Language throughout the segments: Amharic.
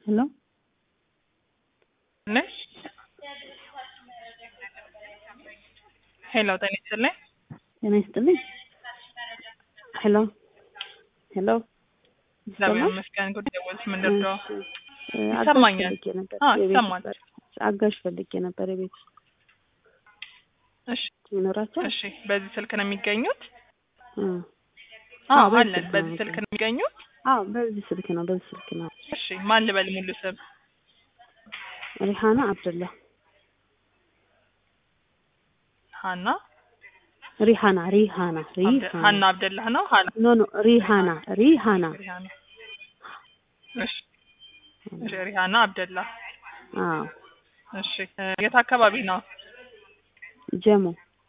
ሄሎ ነሽ? ሄሎ ጤና ይስጥልኝ። ጤና ይስጥልኝ። ሄሎ ሄሎ እግዚአብሔር ይሰማል? ይመስገን። ጉድ ደወልሽ ምንድን ነው? እ፣ አጋዥ ይሰማኛል። ፈልጌ ነበር። አዎ የቤት ይሰማል። ውስጥ አጋዥ ፈልጌ ነበር። የቤት ውስጥ እሺ ይኖራቸው? እሺ። በዚህ ስልክ ነው የሚገኙት? እ፣ አዎ አዎ፣ በዚህ አለን። ስልክ ነው በዚህ ስልክ ነው የሚገኙት? አዎ፣ በዚህ ስልክ ነው። በዚህ ስልክ ነው። እሺ። ማን ልበል ሙሉ ስም? ሪሃና አብደላ። ሀና ሪሃና ሪሃና አብደ- ሪሃና ሀና አብደላህ ነው? ሀና ኖ ኖ ሪሃና ሪሃና ሪሃና። እሺ እሺ። ሪሃና አብደላ። አዎ፣ እሺ። እ፣ የት አካባቢ ነው? ጀሞ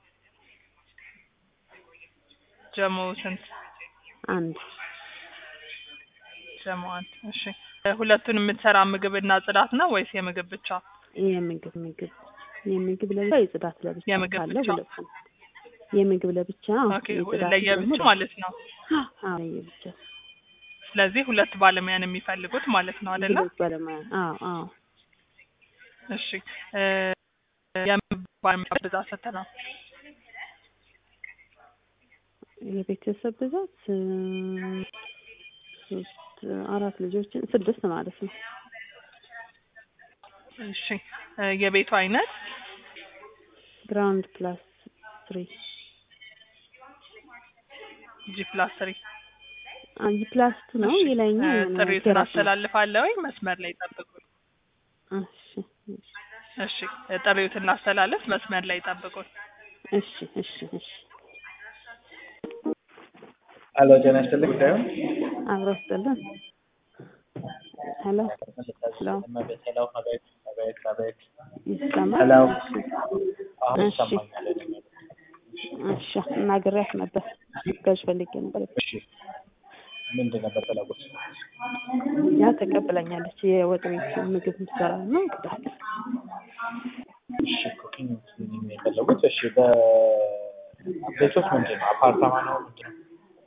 ጀሞ ስንት? አንድ ጀሞ አንድ። እሺ። እ፣ ሁለቱን የምትሰራ ምግብና ጽዳት ነው ወይስ የምግብ ብቻ? የምግብ ምግብ የምግብ ለብቻ የጽዳት ለብቻ የምግብ ካለ ብቻ? ሁለቱም የምግብ ለብቻ ኦኬ። የጽዳት ለየብቻ ደግሞ ማለት ነው። አዎ ለየብቻ ስለዚህ ሁለት ባለሙያን የሚፈልጉት ማለት ነው አይደለ? ሁለት ባለሙያ አዎ አዎ እሺ እ፣ የምን ባለሙያ ብዛት ስንት ነው? የቤተሰብ ብዛት እ፣ ሶስት አራት ልጆችን ስድስት ማለት ነው እሺ እ፣ የቤቱ አይነት ግራውንድ ፕላስ ትሪ ጂ ፕላስ ትሪ አንጂ ፕላስ ቱ ነው የላይኛው የሆነ ጥሪውን ቴራስ ነው አስተላልፋለሁ ወይ መስመር ላይ ጠብቁኝ። እሺ እሺ እ፣ ጥሪውን ላስተላልፍ መስመር ላይ ጠብቁኝ። እሺ እሺ እሺ አሎ ጤና ይስጥልኝ ጉዳዩን አብሮ ስጥልን ሄሎ ሄሎ ሄሎ አቤት አቤት አቤት ይሰማል ሄሎ አሁን እሺ። ይሰማኛል እሺ እናግሬያት ነበር ጋዥ ፈልጌ ነበር እሺ ምንድን ነበር ፈለጉት ያ ተቀብለኛለች የወጥ ቤት ምግብ ምሰራ ነው ቅዳት እሺ ኩኪንግ የፈለጉት እሺ በቤቶት ምንድን ነው አፓርታማ ነው ምንድን ነው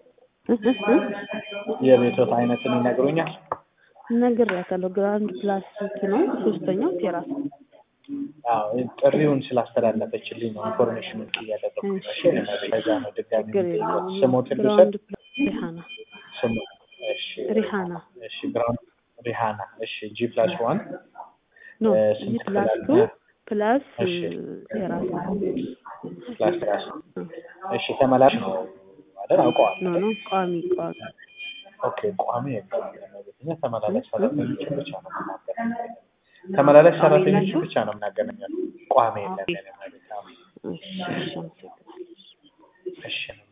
የቤቶት አይነትን ይነግሩኛል ነግሬያታለሁ ግራውንድ ፕላስ ቱ ነው ሶስተኛው ቴራስ አዎ ጥሪውን ስላስተላለፈችልኝ ነው ኢንፎርሜሽን እያደረኩ ነው እሺ ለዛ ነው ድጋሚ ችግር የለውም ስሞትን ልውሰድ ግራውንድ ፕላስ ሪሃና ስሙ እሺ ሪሃና እሺ ግራውንድ ሪሃና እሺ ጂ ፕላስ ዋን ኖ እ፣ ጂ ስንት ፕላስ ክፍል ቱ አለ? ፕላስ እሺ። ቴራስ ፕላስ ራስ እሺ ተመላሽ ነው አይደል አውቀዋል ኖ ኖ ቋሚ ቋሚ ኦኬ ቋሚ የለም እኛ ተመላላሽ ሰራተኞችን ብቻ ነው የምናገናኘው ተመላላሽ ሰራተኞችን ብቻ ነው የምናገናኘው ቋሚ የለም ኦኬ። የለም ማለት ነው እሺ እሺ አመሰግናለሁ እሺ